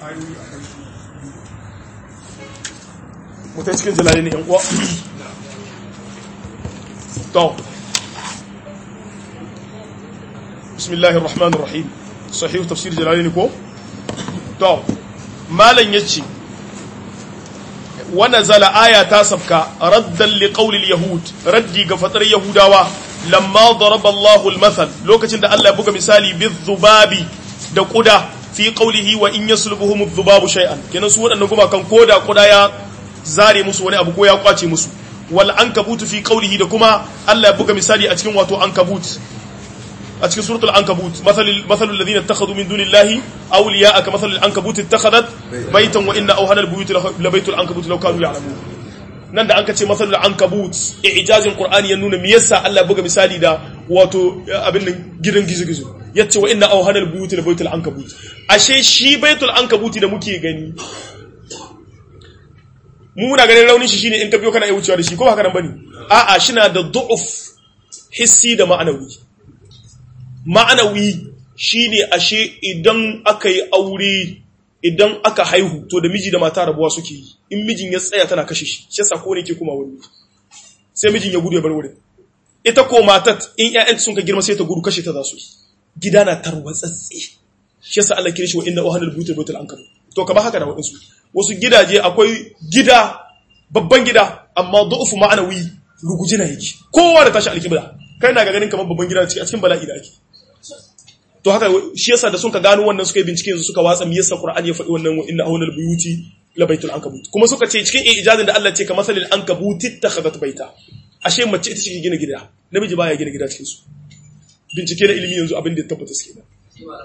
mutai cikin jalali ne yan uwa to bismillahir rahmanir rahim sahih tafsir jalali ne ko to malan yace wa nazala aya ta sabka raddan li qawli al yahud raddi ga fatar yahudawa lamma daraba Allahu al mathal lokacin da Allah ya buga misali bizubabi da kuda fi qawlihi wa in yaslubuhum adh-dhubabu shay'an kenan su wadannan kuma kan koda kuda ya zare musu wani abu ko ya kwace musu wal ankabut fi qawlihi da kuma Allah ya buga misali a cikin wato ankabut a cikin suratul ankabut mathalul mathalul ladina ittakhadhu min dunillahi awliya'a ka mathalul ankabut ittakhadhat baytan wa inna awhana al-buyut la baytul ankabut law kanu ya'lamun nan da an ka ce mathalul ankabut i'jazin qur'ani ya nuna me yasa Allah ya buga misali da wato abin nan gidan gizo-gizo yace wa inna awhana al-buyut la baytul ankabut ashe shi baytul ankabut da muke gani mu muna ganin raunin shi shine in ka biyo kana iya wucewa da shi ko ba haka nan bane a'a shina da du'uf hissi da ma'anawi ma'anawi shine ashe idan aka yi aure idan aka haihu to da miji da mata rabuwa suke yi in mijin ya tsaya tana kashe shi shi yasa ko ne ke kuma wani sai mijin ya gudu ya bar wurin ita ko matat in ƴaƴanta sun ka girma sai ta gudu kashe ta za su gida na tarwatsatse shi yasa Allah kire shi wa inna uhanal buyutul buyutul ankabut to ka ba haka da wadansu wasu gidaje akwai gida babban gida amma du'ufu ma'anawi ruguji na yake kowa da tashi alkibla kai na ga ganin kamar babban gida a cikin bala'i da ake to haka shi yasa da sun ka gano wannan suka yi bincike yanzu suka watsa me yasa Qur'ani ya faɗi wannan wa inna awnal buyuti la baitul ankabut kuma suka ce cikin ijazin da Allah ce ka masalil ankabut ittakhadat baita ashe mace ita ce gina gida namiji baya gina gida cikin su bincike na ilimi yanzu abin da ya tabbata suke nan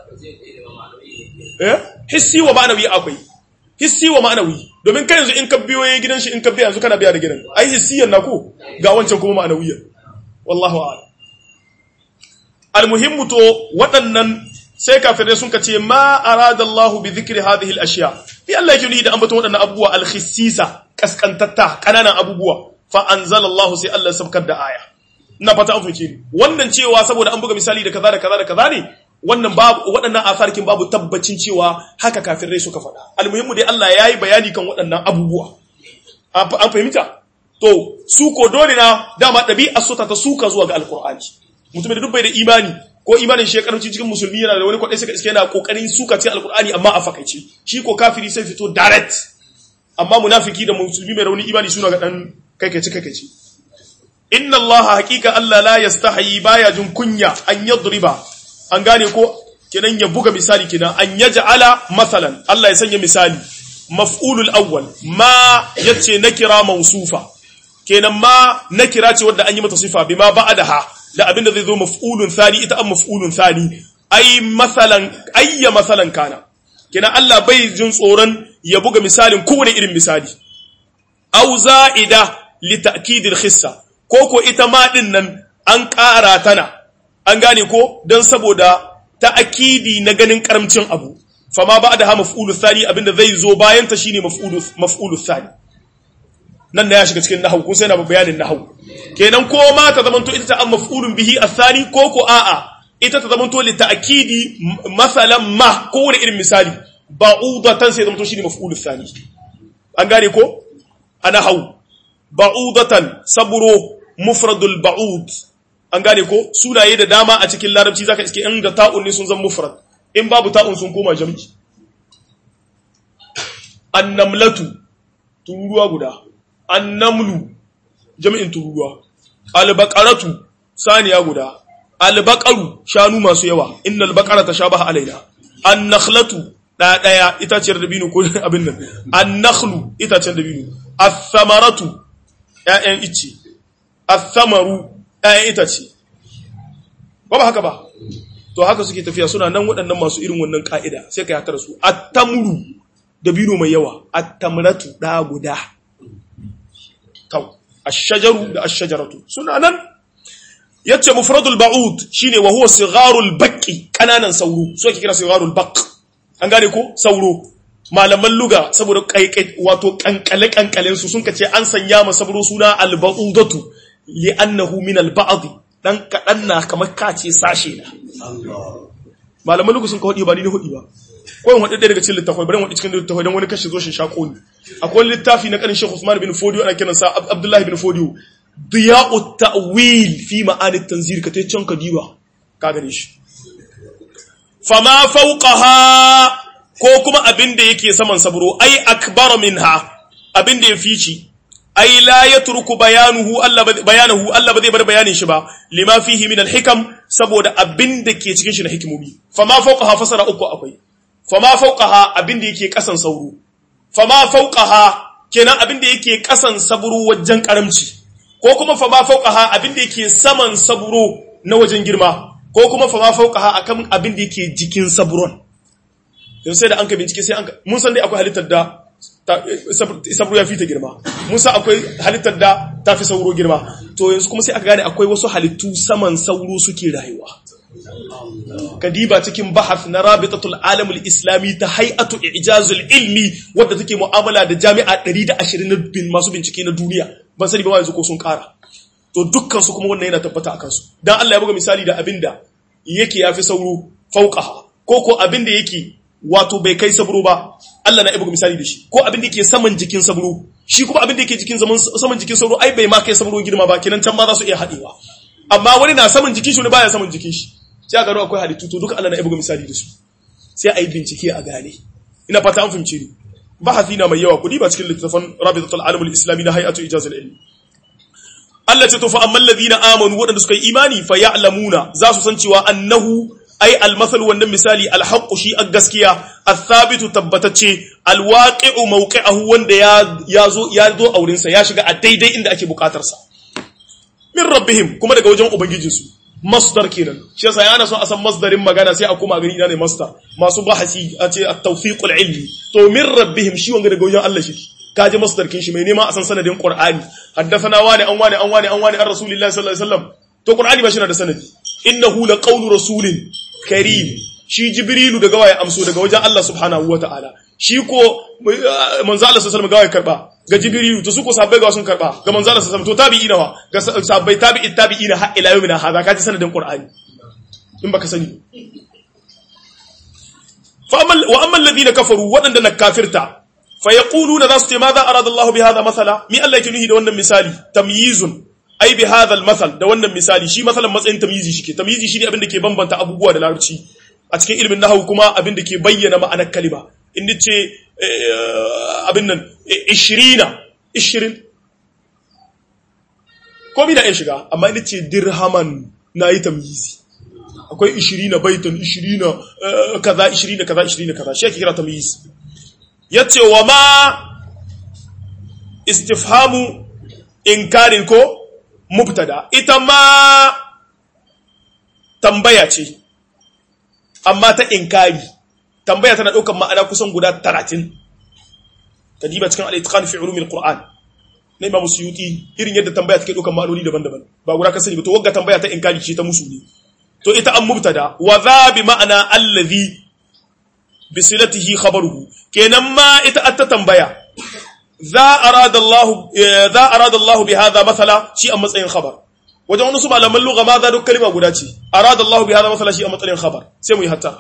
eh hissi wa ma'anawi akwai hissi wa ma'anawi domin kai yanzu in ka biyo yayin gidan shi in ka biya yanzu kana biya da gidan ai hissiyan na ko ga wancan kuma ma'anawiyan wallahu a'lam almuhimmu to waɗannan sai kafirai sun ka ce ma arada Allah bi dhikri hadhihi al-ashya bi Allah yake nuni da ambaton waɗannan abubuwa al-khissisa kaskantatta kananan abubuwa fa anzala Allah sai Allah sabkar da aya ina fata an fice ni wannan cewa saboda an buga misali da kaza da kaza da kaza ne wannan babu waɗannan asarkin babu tabbacin cewa haka kafirai suka faɗa almuhimmu dai Allah yayi bayani kan waɗannan abubuwa an fahimta to su ko dole na dama ɗabi'ar su ta suka zuwa ga alqur'ani mutum da duk bai da imani ko imanin shi ya karanci cikin musulmi yana da wani kwadai suka iske yana kokarin suka cikin alqur'ani amma a fakaice shi ko kafiri sai fito direct amma munafiki da musulmi mai rauni imani suna ga dan kai kai kai kai inna allaha haqiqa allah la yastahi baya jin kunya an yadriba an gane ko kenan ya buga misali kenan an yaj'ala masalan Allah ya sanya misali maf'ulul awwal ma yace nakira mausufa kenan ma nakira ce wanda an yi mata sifa bima ba'daha da abinda zai zo maf'ulun thani ita an maf'ulun thani ai masalan ayya masalan kana kenan Allah bai jin tsoron ya buga misalin kowane irin misali au za'ida li ta'kidil khissa ko ko ita ma din nan an ƙara tana an gane ko don saboda ta'akidi na ganin karamcin abu fama ba da ha maf'ulu thani abinda zai zo bayan ta shine maf'ulu maf'ulu thani nan da ya shiga cikin nahwu kun sai na bayanin nahwu kenan ko ma ta zamanto ita ta an maf'ulun bihi athani ko ko a'a ita ta zamanto li ta'kidi masalan ma ko wani irin misali ba'udatan sai zamanto shine maf'ulu thani an gane ko ana hau ba'udatan saburo mufradul ba'ud an gane ko sunaye da dama a cikin larabci zaka iske in da ta'un ne sun zan mufrad in babu ta'un sun koma jam'i annamlatu tururuwa guda annamlu jami'in tururuwa albaqaratu saniya guda albaqaru shanu masu yawa innal baqarata shabaha alaina annakhlatu da daya itaciyar dabino ko abin nan annakhlu itaciyar dabino athamaratu ya'yan icce athamaru ‘ya'yan itace, ba ba haka ba, to haka suke tafiya suna nan waɗannan masu irin wannan ƙa'ida sai ka yatar su, attamuru da bino mai yawa, attamratu ɗa guda, kau, ashajaru da ashajaratu, suna nan, yace mufradul ba'ud shine wa huwa sigarul baƙi ƙananan sauro, so ake kira sigarul baƙ, an gane ko sauro, malaman luga saboda wato ƙanƙale-ƙanƙalen su sun kace an sanya ma sabro suna alba'udatu li'annahu min al-ba'd dan kadan na kamar kace sashe na malaman lugu sun ka hudi ba ni hudi ba ko in haɗu ɗaya daga cikin littafai bari in haɗu cikin littafai don wani kashi zo shi shaƙo ni akwai littafi na ƙanin Sheikh Usman bin Fodiyo ana kiransa Abdullahi bin Fodiyo Diya'u ta'wil fi ma'anit tanzir ka tai can ka diba ka gane shi fama fawqaha ko kuma abin da yake saman sabro ai akbar minha abin da ya fici ai la yatruku bayanuhu Allah bayanahu Allah ba zai bar bayanin shi ba lima fihi min al-hikam saboda abin da ke cikin shi na hikimomi fama fawqaha fasara uku akwai fama fawqaha abin da yake kasan sauro fama fawqaha kenan abin da yake kasan sabro wajen karamci ko kuma fama fawqaha abin da yake saman sabro na wajen girma ko kuma fama fawqaha akan abin da yake jikin sabron yanzu sai da an ka bincike sai an mun san dai akwai halittar da sabro ya fi ta girma mun san akwai halittar da ta fi sauro girma to yanzu kuma sai aka gane akwai wasu halittu saman sauro suke rayuwa kadiba cikin bahath na rabitatul alamul islami ta hay'atu ijazul ilmi wadda take mu'amala da jami'a 120 bin masu bincike na duniya ban sani ba yanzu ko sun kara to dukkan su kuma wannan yana tabbata akan su dan Allah ya buga misali da abinda yake yafi sauro fauqaha ko ko abinda yake wato bai kai sabro ba Allah na buga misali da shi ko abinda yake saman jikin sabro shi kuma abinda yake jikin zaman saman jikin sabro ai bai ma kai sabro girma ba kenan can ma za su iya hadewa amma wani na saman jikin shi wani baya saman jikin shi sai a gano akwai halittu to duka Allah na buga misali da su sai a yi bincike a gane ina fata an fahimce ni bahasi na mai yawa kudi ba cikin littafin rabitatul alamul islami na hay'atu ijazul ilmi Allah ce to fa amman ladina amanu wadanda suka yi imani fa ya'lamuna za su san cewa annahu ai almasal wannan misali alhaqqu shi a gaskiya athabitu tabbatacce alwaqi'u mawqi'ahu wanda ya yazo ya zo aurin sa ya shiga a daidai inda ake bukatar sa min rabbihim kuma daga wajen ubangijinsu masdar kenan shi yasa yana so a san masdarin magana sai a kuma gani ina ne masdar masu bahasi a ce at-tawfiqul ilmi to min rabbihim shi wanga daga wajen Allah shi kaji masdar kin shi mai nema a san sanadin qur'ani haddathana wani an wani an wani an wani an rasulillahi sallallahu alaihi wasallam to qur'ani ba shi da sanadi innahu laqawlu rasulin karim shi jibrilu daga waye amso daga wajen Allah subhanahu wataala shi ko manzo Allah sallallahu alaihi wasallam ga waye karba ga jibrilu to su ko sahabbai ga sun karba ga manzo Allah sallallahu alaihi wasallam to tabi'ina wa ga sahabbai tabi'i tabi'ina har ila yawmina hada kaji sanadin qur'ani in baka sani fa amal wa amal ladina kafaru wadanda na kafirta fa yaquluna zasu ce madha arada Allah bi hadha masala mi Allah yake nuhi da wannan misali tamyizun ai bi hadha al masal da wannan misali shi masalan matsayin tamyizi shike tamyizi shine abin da ke bambanta abubuwa da larabci a cikin ilimin nahwu kuma abin da ke bayyana ma'anar kalima in ce abin nan 20 20 komi da ya shiga amma in ce dirhaman nayi tamyizi akwai 20 baitan 20 kaza 20 kaza 20 kaza shi ake kira tamyiz yace wa ma istifhamu inkarin ko mubtada ita ma tambaya ce amma ta inkari tambaya tana ɗaukar ma'ana kusan guda 30 kadiba cikin al-itqan fi ulumil qur'an na imam suyuti irin yadda tambaya take ɗaukar ma'anoni daban-daban ba guda ka sani ba to wagga tambaya ta inkari ce ta musu ne to ita an mubtada wa za bi ma'ana allazi bi silatihi khabaruhu kenan ma ita atta tambaya za arada Allah za arada Allah bi hadha mathala shi a matsayin khabar wajen wani su malaman lugha ma za duk kalma guda ce arada Allah bi hadha mathala shi a matsayin khabar sai mu yi hatta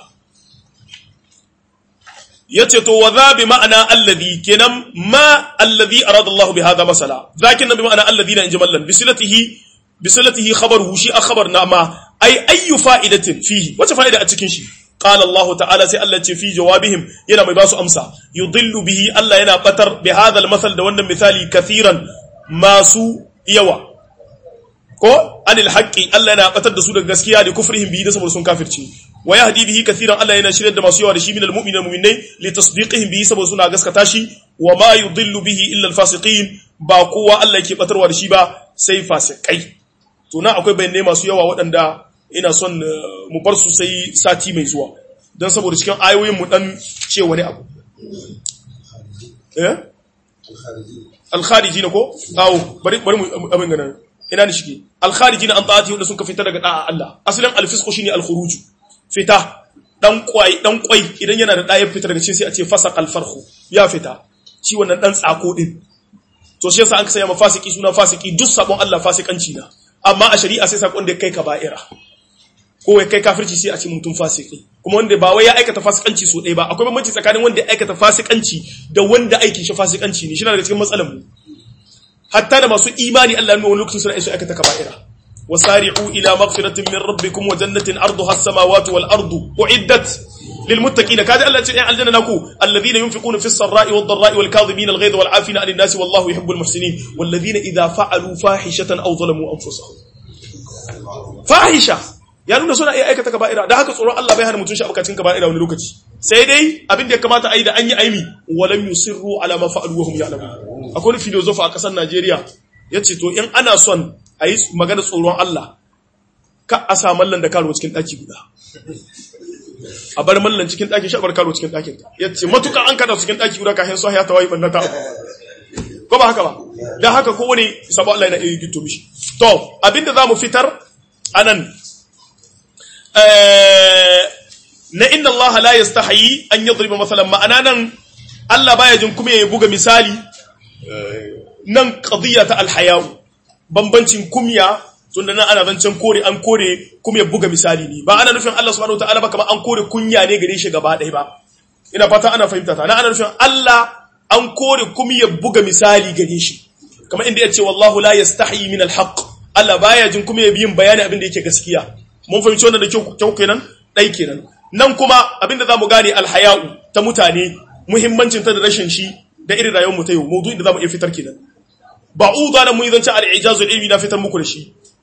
yace to wa za bi ma'ana alladhi kenan ma alladhi arada Allah bi hadha masala zakin bi ma'ana alladhina in jamallan bi silatihi bi silatihi khabaruhu shi a khabar na ma ai ayyu fa'idatin fihi wace fa'ida a cikin shi قال الله تعالى سي الله في جوابهم yana mai basu amsa yudillu bihi Allah yana batar bi hadha al-masal da wannan misali kathiran masu yawa ko anil haqqi Allah yana batar da su daga gaskiya da kufrihim bihi da saboda sun kafirce wa yahdi bihi kathiran Allah yana shirye da masu yawa da shi minal mu'minina mu'minai li tasdiqihim bihi saboda suna gaskata shi wa ma yudillu bihi illa al-fasiqin ba kowa Allah yake batarwa da shi ba sai fasikai to na akwai bayanai masu yawa waɗanda ina son mu bar su sai sati mai zuwa don saboda cikin ayoyin mu dan ce wani abu eh al-khariji ko awo bari bari mu abin gana ina ni shike al-khariji an ta'ati wanda sun ka fita daga da'a Allah asalin al-fisq shine al-khuruj fita dan kwai dan kwai idan yana da daya fita daga cikin sai a ce fasaq al-farhu ya fita shi wannan dan tsako din to shi yasa an kasaya mafasiki suna fasiki duk sabon Allah fasikanci na amma a shari'a sai sakon da kai ka ba'ira ko wai kai kafirci sai a ce mutum fasiki ko kuma wanda ba wai ya aikata fasikanci so ɗaya ba akwai bambanci tsakanin wanda ya aikata fasikanci da wanda aikin shi fasikanci ne shi na daga cikin matsalar mu hatta da masu imani Allah ya nuna wani lokacin suna iso aikata kaba'ira wasari'u ila maghfiratin min rabbikum wa jannatin arduha as-samawati wal ardu uiddat lil muttaqin kaji Allah ce ya aljanna naku alladhina yunfiquna fis sarra'i wad dharra'i wal kadhibina al ghayza wal 'afina 'anil nasi wallahu yuhibbul muhsinin walladhina idha fa'alu fahishatan aw zalamu anfusahum fahisha ya nuna suna iya aikata kaba'ira da haka tsoron Allah bai hana mutum shi abokacin kaba'ira wani lokaci sai dai abin da ya kamata a yi da an yi aimi walam yusirru ala ma fa'alu wa hum ya'lamun akwai wani filosofa a kasar Najeriya yace to in ana son a yi magana tsoron Allah ka a sa mallan da karo cikin daki guda a bar mallan cikin daki shi a bar karo cikin dakin yace matuka an kada cikin daki guda kafin so ya tawayi bannata ko ba haka ba dan haka ko wani sabo Allah yana iya gito mishi to abinda zamu fitar anan na inna Allah la yastahi an yadriba masalan ma'ana nan Allah baya jin kuma ya buga misali nan qadiyya ta alhaya'u bambancin kumya tunda nan ana zancen kore an kore kuma ya buga misali ne ba ana nufin Allah subhanahu wataala ba kamar an kore kunya ne gare shi gaba ɗaya ba ina fata ana fahimta ta nan ana nufin Allah an kore kuma ya buga misali gare shi kamar inda ya ce wallahu la yastahi min alhaq Allah baya jin kuma ya biyin bayani abin da yake gaskiya mun fahimci wannan da kyau kenan ɗai kenan nan kuma abinda za mu gane alhaya'u ta mutane muhimmancin ta da rashin shi da irin rayuwar mu ta yau mawdu'i da za mu iya fitar kenan ba'uda nan mun yi zancen al-ijazu ilmi na fitar muku da shi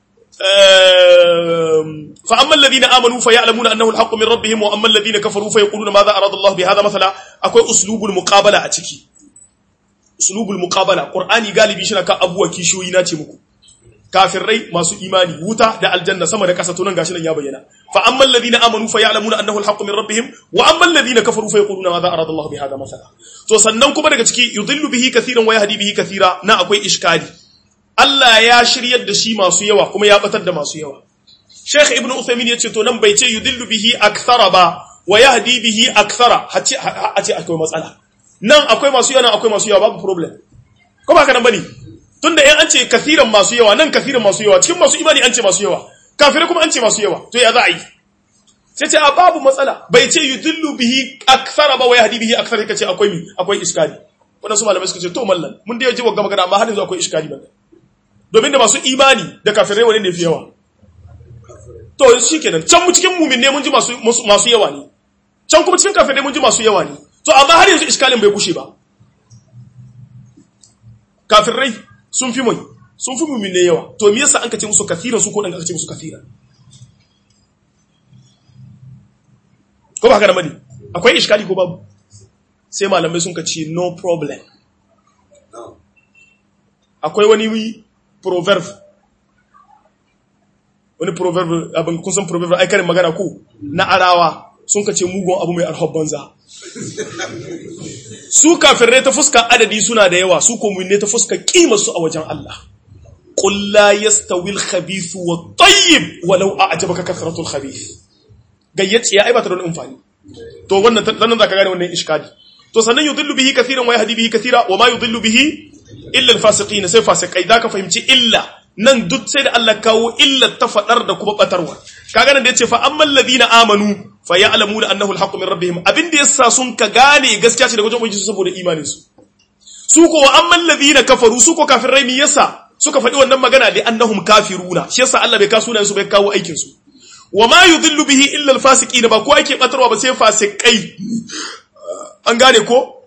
fa amma alladhina amanu fa ya'lamuna annahu al-haqqu min rabbihim wa amma alladhina kafaru fa yaquluna madha arada Allah bi hadha mathala akwai uslubul muqabala a ciki uslubul muqabala qur'ani galibi shi na kan abuwa kishoyi na ce muku kafirai masu imani wuta da aljanna sama da ƙasa to nan gashi nan ya bayyana fa ammal ladina amanu fa ya'lamuna annahu alhaqqu min rabbihim wa ammal ladina kafaru fa yaquluna madha arada Allah bi hadha mathala to sannan kuma daga ciki yudillu bihi kathiran wa yahdi bihi kathira na akwai iskali Allah ya shiryar da shi masu yawa kuma ya batar da masu yawa Sheikh Ibn Uthaymeen yace to nan bai ce yudillu bihi akthara ba wa yahdi bihi akthara hace a ce akwai matsala nan akwai masu yawa nan akwai masu yawa babu problem ko ba ka nan bane tunda in an ce kathiran masu yawa nan kathiran masu yawa cikin masu imani an ce masu yawa kafirai kuma an ce masu yawa to ya za a yi sai ce a babu matsala bai ce yudillu bihi akthara ba wa yahdi bihi akthara kace akwai mi akwai iskali wannan su malamai suka ce to mallan mun da yaji wa magana amma har yanzu akwai iskali ba domin da masu imani da kafirai wani ne fi yawa to shikenan can mu cikin mumin ne mun ji masu masu yawa ne can kuma cikin kafirai mun ji masu yawa ne to amma har yanzu iskalin bai kushe ba kafirai sun fi mai sun fi mumin ne yawa to me yasa an ka ce musu kathiran su ko dan aka ce musu kathiran ko ba haka da mani akwai iskali ko babu sai malamai sun ka ce no problem akwai wani proverb wani proverb abin kun san proverb ai karin magana ko na arawa sun ka ce mugun abu mai arhab banza su kafirai ta fuska adadi suna da yawa su komunne ta fuska kima su a wajen Allah qul la yastawi al-khabith wa at-tayyib walau a'jabaka kathratu al-khabith gayyaci ya aibata don amfani to wannan sannan zaka gane wannan iskali to sannan yudillu bihi kathiran wa yahdi bihi kathira wa ma yudillu bihi illa al-fasiqin sai fasikai zaka fahimci illa nan duk sai da Allah kawo illa ta fadar da kuma batarwa kaga nan da yace fa ammal ladina amanu fa ya'lamuna annahu al-haqqu min rabbihim abin da yasa sun ka gane gaskiya ce daga wajen ubangiji saboda imanin su su ko wa ammal ladina kafaru su ko kafirai mi yasa suka faɗi wannan magana li annahum kafiruna shi yasa Allah bai kawo sunayen su bai kawo aikin su wa ma yudillu bihi illa al-fasiqin ba ko ake batarwa ba sai fasikai an gane ko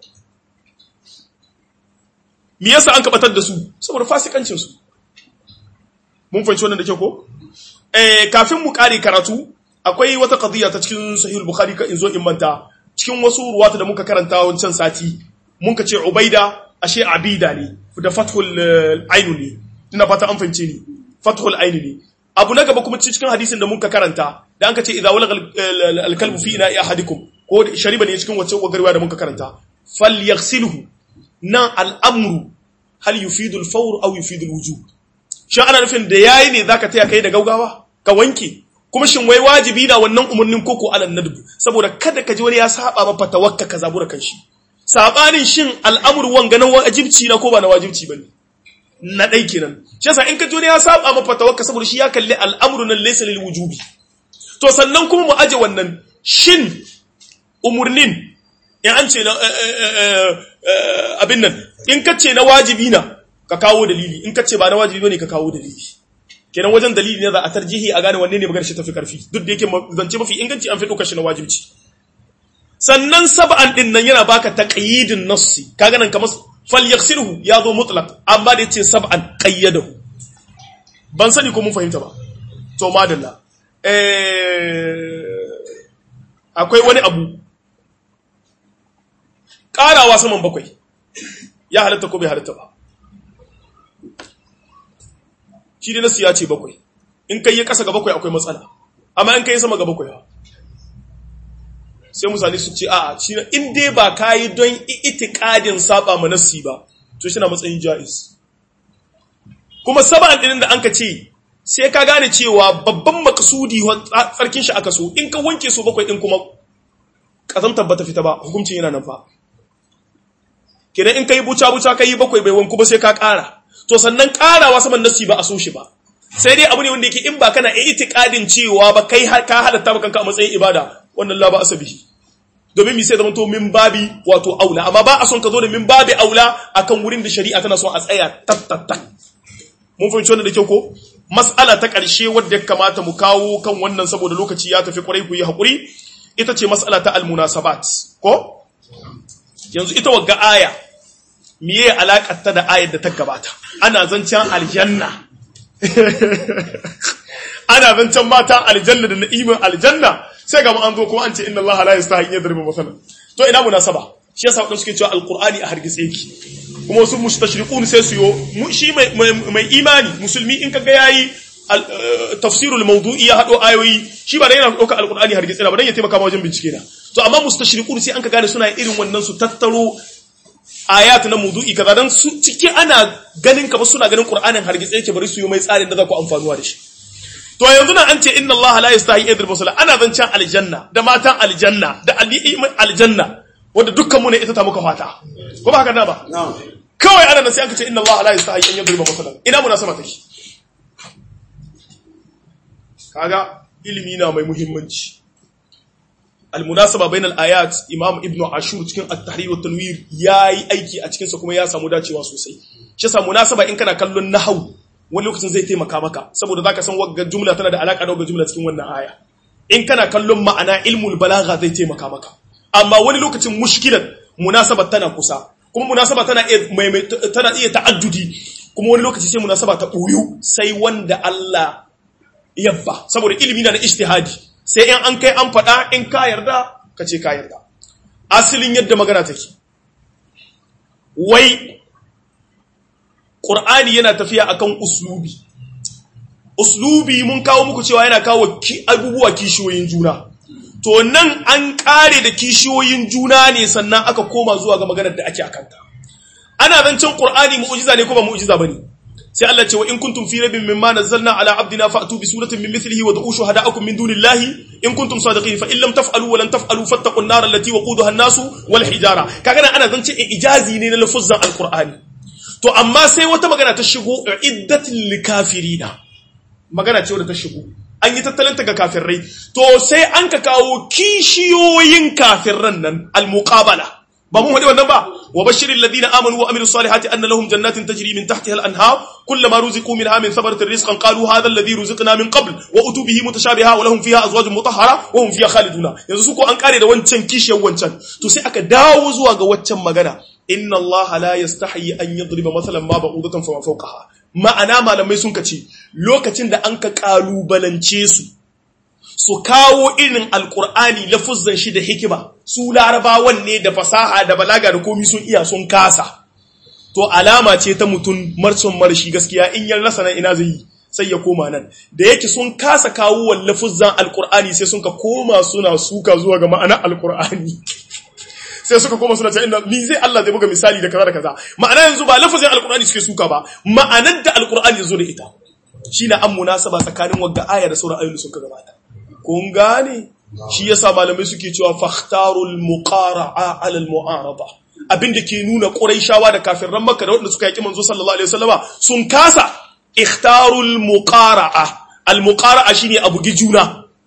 me yasa an kabatar da su saboda fasikancin su mun fahimci wannan da kyau ko eh kafin mu kare karatu akwai wata qadiya ta cikin sahih bukhari ka in zo in manta cikin wasu ruwata da muka karanta wancan sati mun ka ce ubaida ashe abida ne da fathul ainu ne ina fata an fahimce ni fathul ainu ne abu na gaba kuma cikin hadisin da muka karanta da an ka ce idza walaga al-kalbu fi ina ahadikum ko shariba ne cikin wacce wagarwa da muka karanta falyaghsilhu nan al'amru hal yufidu al-fawr aw yufidu al-wujub shin ana nufin da yayi ne zaka taya kai da gaugawa ka wanke kuma shin wai wajibi na wannan umarnin koko alal nadbu saboda kada ka ji wani ya saba ba fatawakka ka zabura kanshi sabanin shin al'amru wanga na wajibci na ko ba na wajibci bane na dai kenan shi yasa in ka ji wani ya saba ma fatawakka saboda shi ya kalli al'amru nan laysa lil wujubi to sannan kuma mu aje wannan shin umurnin in an ce na abin nan in ka ce na wajibi na ka kawo dalili in ka ce ba na wajibi bane ka kawo dalili kenan wajen dalili ne za a tarjihi a gane wanne ne magana shi tafi karfi duk da yake zance mafi inganci an fi ɗaukar shi na wajibci sannan sab'an din nan yana baka taqyidin nassi kaga nan kamar falyaghsilhu ya zo mutlaq amma da yace sab'an qayyadahu ban sani ko mun fahimta ba to madalla eh akwai wani abu karawa saman bakwai ya halatta ko bai halatta ba shi dai nasu ya ce bakwai in kai ya kasa ga bakwai akwai matsala amma in kai sama ga bakwai sai mutane su ce a'a shi in dai ba kayi don itikadin saba ma nassi ba to shi na matsayin jaiz kuma saba'an ɗinin da an ka ce sai ka gane cewa babban makasudi tsarkin shi aka so in ka wanke su bakwai ɗin kuma ƙazamtar ba ta fita ba hukuncin yana nan fa kenan in ka yi buca-buca ka yi bakwai bai wanku ba sai ka ƙara to sannan ƙarawa saman nassi ba a so shi ba sai dai abu ne wanda yake in ba kana itikadin cewa ba kai ka halatta ba kanka a matsayin ibada wannan la ba asabihi domin mi sai zama to min babi wato aula amma ba a son ka zo da min babi aula akan wurin da shari'a tana son a tsaya tattattak mun fahimci wannan da kyau ko mas'ala ta ƙarshe wadda ya kamata mu kawo kan wannan saboda lokaci ya tafi kwarai ku yi haƙuri ita ce mas'ala ta almunasabat ko yanzu ita wagga aya miye alaƙar ta da ayar da ta gabata ana zancen aljanna ana zancen mata aljanna da na'imin aljanna sai ga an zo kuma an ce inna Allah la yastahi an yadriba masalan to ina munasaba shi yasa wadanda suke cewa alqur'ani a hargitse yake kuma wasu mustashriqun sai su yo shi mai mai imani musulmi in kaga yayi tafsirul mawdu'i ya hado ayoyi shi ba da yana dauka alqur'ani hargitse ba dan ya taimaka ma wajen bincike na to amma mustashriqun sai an ka gane suna irin wannan su tattaro ayat na mawdu'i kaza dan su cike ana ganin ka ba suna ganin qur'anin hargitse yake bari su yi mai tsarin da za ku amfanuwa da shi to yanzu na an ce inna Allah la yastahi idr musalla ana zancen aljanna da matan aljanna da alimin aljanna wanda dukkan mu ne ita ta muka fata ko ba haka na ba kawai ana nan sai aka ce inna Allah la yastahi an yadriba musalla ina munasaba take kaga ilimi na mai muhimmanci almunasaba bainal ayat imam ibnu ashur cikin at-tahrir wa tanwir yayi aiki a cikin sa kuma ya samu dacewa sosai shi yasa munasaba in kana kallon nahwu wani lokacin zai taimaka maka saboda zaka san wagga jumla tana da alaka da wagga jumla cikin wannan aya in kana kallon ma'ana ilmul balagha zai taimaka maka amma wani lokacin mushkilan munasaba tana kusa kuma munasaba tana iya tana iya ta'addudi kuma wani lokaci sai munasaba ta boyu sai wanda Allah yabba saboda ilimi na da ijtihadi sai in an kai an faɗa in ka yarda ka ce ka yarda asalin yadda magana take wai Ƙur'ani yana tafiya akan uslubi. Uslubi mun kawo muku cewa yana kawo abubuwa kishiyoyin juna. To nan an ƙare da kishiyoyin juna ne sannan aka koma zuwa ga maganar da ake akanta. Ana zancen Ƙur'ani mu'ujiza ne ko ba mu'ujiza ba ne. Sai Allah ce wa in kuntum fi rabbin mimma nazzalna ala abdina fa'tu bi suratin min mithlihi wa da'u shuhada'akum min dunillahi in kuntum sadiqin fa in lam taf'alu wa lan taf'alu fattaqun nar allati waquduha an-nasu wal hijara. Kaga nan ana zancen ijazi ne na lafuzzan Al-Qur'ani. to amma sai wata magana ta shigo iddatin likafirina magana ce wadda ta shigo an yi tattalanta ga kafirrai to sai an ka kawo kishiyoyin kafirran nan almuqabala ba mun hadi wannan ba wa bashiril ladina amanu wa amilus salihati anna lahum jannatin tajri min tahtiha al-anhar kullama ruziqu minha min thamaratir rizqan qalu hadha alladhi ruziqna min qabl wa utu bihi mutashabiha wa lahum fiha azwajun mutahhara wa hum fiha khaliduna yanzu su ko an kare da wancan kishiyar wancan to sai aka dawo zuwa ga waccan magana inna allaha la yastahi an yadriba masalan ma ba'udatan fa fawqaha ma'ana malamai sun kace lokacin da an ka kalubalance su su kawo irin alqur'ani lafuzzan shi da hikima su larabawan ne da fasaha da balaga da komi sun iya sun kasa to alama ce ta mutum marcin marshi gaskiya in yan rasa nan ina zai yi sai ya koma nan da yake sun kasa kawo wallafuzzan alqur'ani sai sun ka koma suna suka zuwa ga ma'ana alqur'ani sai suka koma suna ce inda ni zai Allah zai buga misali da kaza da kaza ma'ana yanzu ba lafazin alqur'ani suke suka ba ma'anar da alqur'ani zo da ita shine an munasaba tsakanin wagga aya da sauran ayoyi suka gabata kun gane shi yasa malamai suke cewa fakhtarul muqara'a 'ala al-mu'arada abinda ke nuna quraishawa da kafirran makka da wanda suka yaki manzo sallallahu alaihi wasallama sun kasa ikhtarul muqara'a al-muqara'a shine abu juna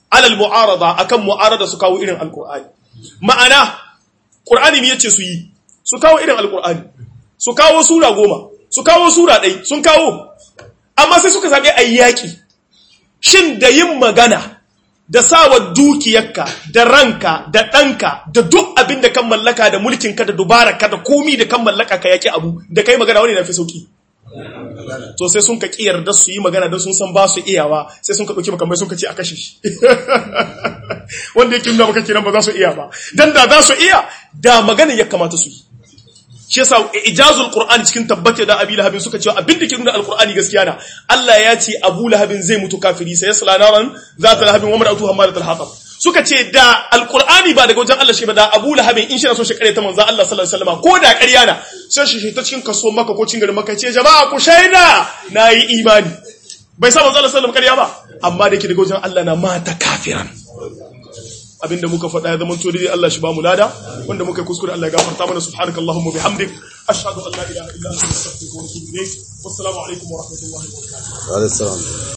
alal mu'arada akan mu'arada su kawo irin alqur'ani ma'ana qur'ani ne yace su yi su kawo irin alqur'ani su kawo sura goma su kawo sura ɗai sun kawo amma sai suka zaɓi ayyaki shin da yin magana da sawa dukiyarka da ranka da ɗanka da duk abin da kan mallaka da mulkinka da dubararka da komi da kan mallaka ka yaki abu da kai magana wani na fi sauki to sai sun ka yarda su yi magana don sun san ba su iyawa sai sun ka ɗauki makamai sun ka ce a kashe shi wanda yake nuna maka kiran ba za su iya ba dan da za su iya da magana ya kamata su yi shi yasa ijazul qur'ani cikin tabbata da abi lahabin suka cewa abin da ke nuna alqur'ani gaskiya na Allah ya ce abu lahabin zai mutu kafiri sai yasla naran zata lahabin wa mar'atu hamalatul hatab suka ce da alqur'ani ba daga wajen Allah shi ba da abu lahabin in shi na so shi kare ta manzo Allah sallallahu alaihi wasallam ko da ƙarya na sai shi ta cikin kaso maka ko cikin garin maka ce jama'a ku shaida nayi imani bai sa manzo Allah sallallahu alaihi wasallam ƙarya ba amma da ke daga wajen Allah na mata kafiran abinda muka faɗa ya zama to dai Allah shi ba mu lada wanda muka kuskure Allah ya gafarta mana subhanakallahumma bihamdik ashhadu an la ilaha illa anta astaghfiruka wa atubu ilayk wassalamu alaikum wa rahmatullahi wa barakatuh